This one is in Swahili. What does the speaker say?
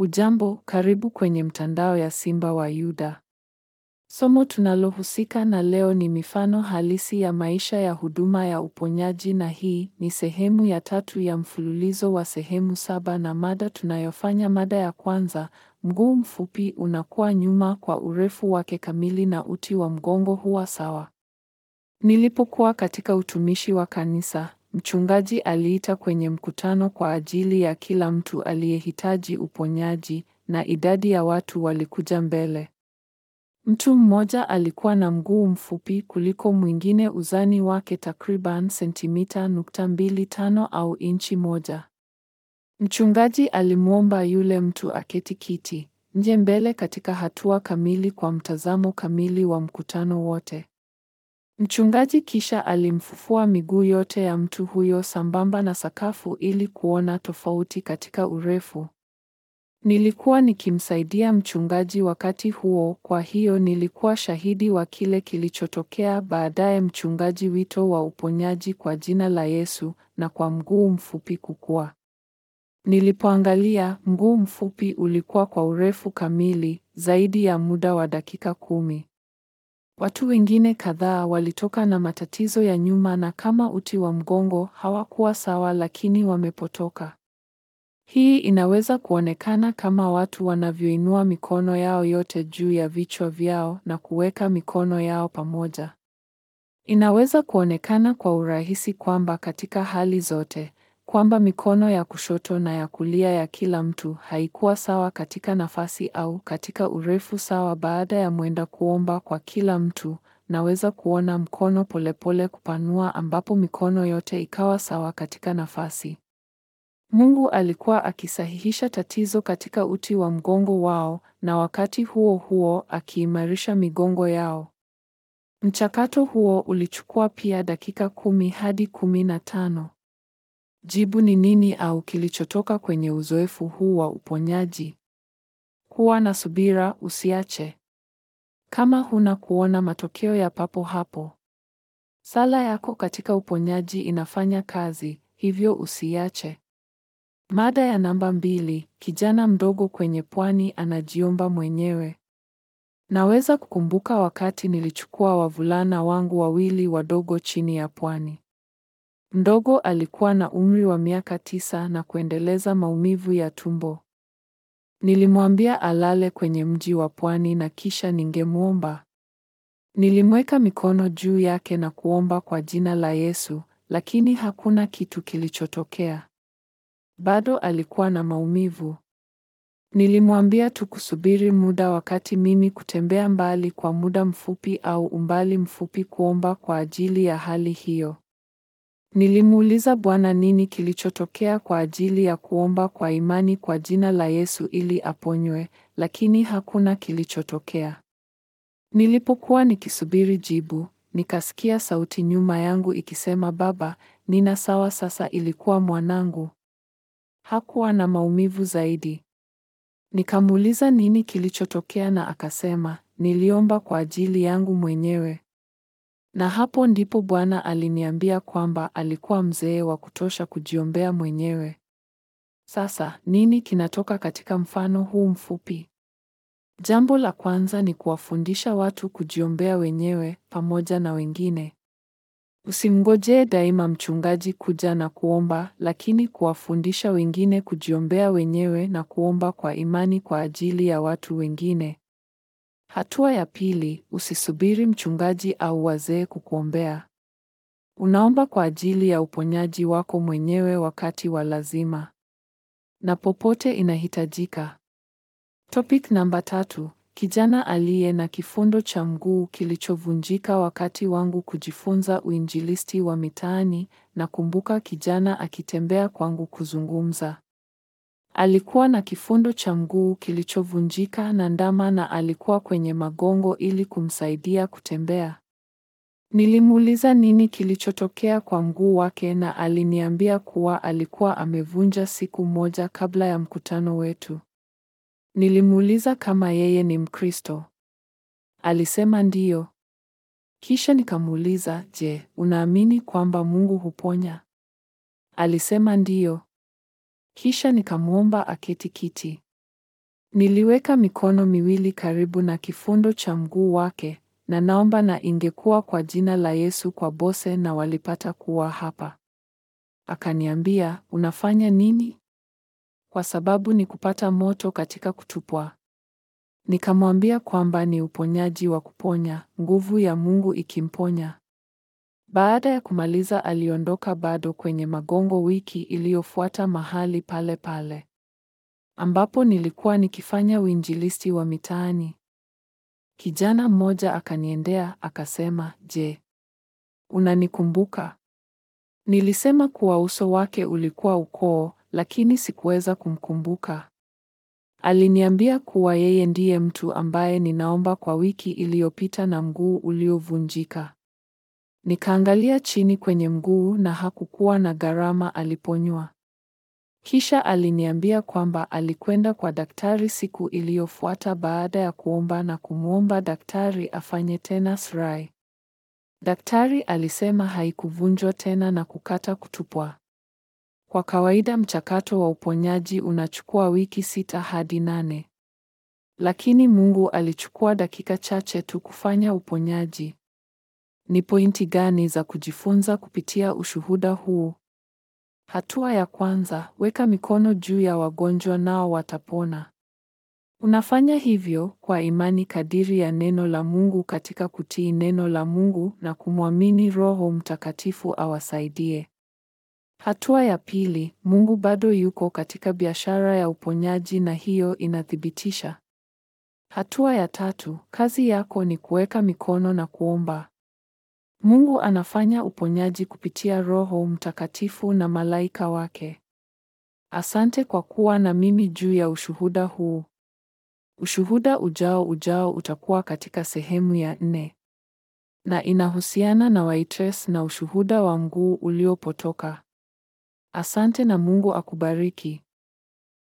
Hujambo, karibu kwenye mtandao ya Simba wa Yuda. Somo tunalohusika na leo ni mifano halisi ya maisha ya huduma ya uponyaji na hii ni sehemu ya tatu ya mfululizo wa sehemu saba na mada tunayofanya mada ya kwanza, mguu mfupi unakuwa nyuma kwa urefu wake kamili na uti wa mgongo huwa sawa. Nilipokuwa katika utumishi wa kanisa, mchungaji aliita kwenye mkutano kwa ajili ya kila mtu aliyehitaji uponyaji na idadi ya watu walikuja mbele. Mtu mmoja alikuwa na mguu mfupi kuliko mwingine uzani wake takriban sentimita nukta mbili tano au inchi moja. Mchungaji alimwomba yule mtu aketi kiti nje mbele katika hatua kamili kwa mtazamo kamili wa mkutano wote. Mchungaji kisha alimfufua miguu yote ya mtu huyo sambamba na sakafu ili kuona tofauti katika urefu. Nilikuwa nikimsaidia mchungaji wakati huo, kwa hiyo nilikuwa shahidi wa kile kilichotokea baadaye. Mchungaji, wito wa uponyaji kwa jina la Yesu na kwa mguu mfupi kukua. Nilipoangalia, mguu mfupi ulikuwa kwa urefu kamili zaidi ya muda wa dakika kumi. Watu wengine kadhaa walitoka na matatizo ya nyuma na kama uti wa mgongo hawakuwa sawa, lakini wamepotoka. Hii inaweza kuonekana kama watu wanavyoinua mikono yao yote juu ya vichwa vyao na kuweka mikono yao pamoja. Inaweza kuonekana kwa urahisi kwamba katika hali zote, kwamba mikono ya kushoto na ya kulia ya kila mtu haikuwa sawa katika nafasi au katika urefu sawa. Baada ya mwenda kuomba kwa kila mtu, naweza kuona mkono polepole kupanua ambapo mikono yote ikawa sawa katika nafasi. Mungu alikuwa akisahihisha tatizo katika uti wa mgongo wao na wakati huo huo akiimarisha migongo yao. Mchakato huo ulichukua pia dakika kumi hadi kumi na tano. Jibu ni nini au kilichotoka kwenye uzoefu huu wa uponyaji? Kuwa na subira, usiache. Kama huna kuona matokeo ya papo hapo, sala yako katika uponyaji inafanya kazi, hivyo usiache. Mada ya namba mbili: kijana mdogo kwenye pwani anajiomba mwenyewe. Naweza kukumbuka wakati nilichukua wavulana wangu wawili wadogo chini ya pwani. Mdogo alikuwa na umri wa miaka tisa na kuendeleza maumivu ya tumbo. Nilimwambia alale kwenye mji wa pwani na kisha ningemwomba. Nilimweka mikono juu yake na kuomba kwa jina la Yesu, lakini hakuna kitu kilichotokea. Bado alikuwa na maumivu. Nilimwambia tu kusubiri muda wakati mimi kutembea mbali kwa muda mfupi au umbali mfupi kuomba kwa ajili ya hali hiyo. Nilimuuliza Bwana nini kilichotokea kwa ajili ya kuomba kwa imani kwa jina la Yesu ili aponywe, lakini hakuna kilichotokea. Nilipokuwa nikisubiri jibu, nikasikia sauti nyuma yangu ikisema, Baba, nina sawa sasa. Ilikuwa mwanangu. Hakuwa na maumivu zaidi. Nikamuuliza nini kilichotokea na akasema, niliomba kwa ajili yangu mwenyewe. Na hapo ndipo Bwana aliniambia kwamba alikuwa mzee wa kutosha kujiombea mwenyewe. Sasa, nini kinatoka katika mfano huu mfupi? Jambo la kwanza ni kuwafundisha watu kujiombea wenyewe pamoja na wengine. Usimngojee daima mchungaji kuja na kuomba, lakini kuwafundisha wengine kujiombea wenyewe na kuomba kwa imani kwa ajili ya watu wengine. Hatua ya pili, usisubiri mchungaji au wazee kukuombea. Unaomba kwa ajili ya uponyaji wako mwenyewe wakati wa lazima na popote inahitajika. Topic namba tatu: kijana aliye na kifundo cha mguu kilichovunjika. Wakati wangu kujifunza uinjilisti wa mitaani, nakumbuka kijana akitembea kwangu kuzungumza. Alikuwa na kifundo cha mguu kilichovunjika na ndama na alikuwa kwenye magongo ili kumsaidia kutembea. Nilimuuliza nini kilichotokea kwa mguu wake na aliniambia kuwa alikuwa amevunja siku moja kabla ya mkutano wetu. Nilimuuliza kama yeye ni Mkristo. Alisema ndiyo. Kisha nikamuuliza, "Je, unaamini kwamba Mungu huponya?" Alisema ndiyo. Kisha nikamwomba aketi kiti. Niliweka mikono miwili karibu na kifundo cha mguu wake, na naomba na ingekuwa kwa jina la Yesu kwa Bose na walipata kuwa hapa. Akaniambia, unafanya nini? Kwa sababu ni kupata moto katika kutupwa. Nikamwambia kwamba ni uponyaji wa kuponya, nguvu ya Mungu ikimponya. Baada ya kumaliza aliondoka bado kwenye magongo wiki iliyofuata mahali pale pale. Ambapo nilikuwa nikifanya uinjilisti wa mitaani. Kijana mmoja akaniendea akasema, "Je, unanikumbuka?" Nilisema kuwa uso wake ulikuwa ukoo, lakini sikuweza kumkumbuka. Aliniambia kuwa yeye ndiye mtu ambaye ninaomba kwa wiki iliyopita na mguu uliovunjika. Nikaangalia chini kwenye mguu na hakukuwa na gharama aliponywa. Kisha aliniambia kwamba alikwenda kwa daktari siku iliyofuata baada ya kuomba na kumwomba daktari afanye tena SRI. Daktari alisema haikuvunjwa tena na kukata kutupwa. Kwa kawaida mchakato wa uponyaji unachukua wiki sita hadi nane. Lakini Mungu alichukua dakika chache tu kufanya uponyaji. Ni pointi gani za kujifunza kupitia ushuhuda huu? Hatua ya kwanza, weka mikono juu ya wagonjwa nao watapona. Unafanya hivyo kwa imani kadiri ya neno la Mungu katika kutii neno la Mungu na kumwamini Roho Mtakatifu awasaidie. Hatua ya pili, Mungu bado yuko katika biashara ya uponyaji na hiyo inathibitisha. Hatua ya tatu, kazi yako ni kuweka mikono na kuomba. Mungu anafanya uponyaji kupitia Roho Mtakatifu na malaika wake. Asante kwa kuwa na mimi juu ya ushuhuda huu. Ushuhuda ujao ujao utakuwa katika sehemu ya nne. Na inahusiana na waitress na ushuhuda wa mguu uliopotoka. Asante na Mungu akubariki.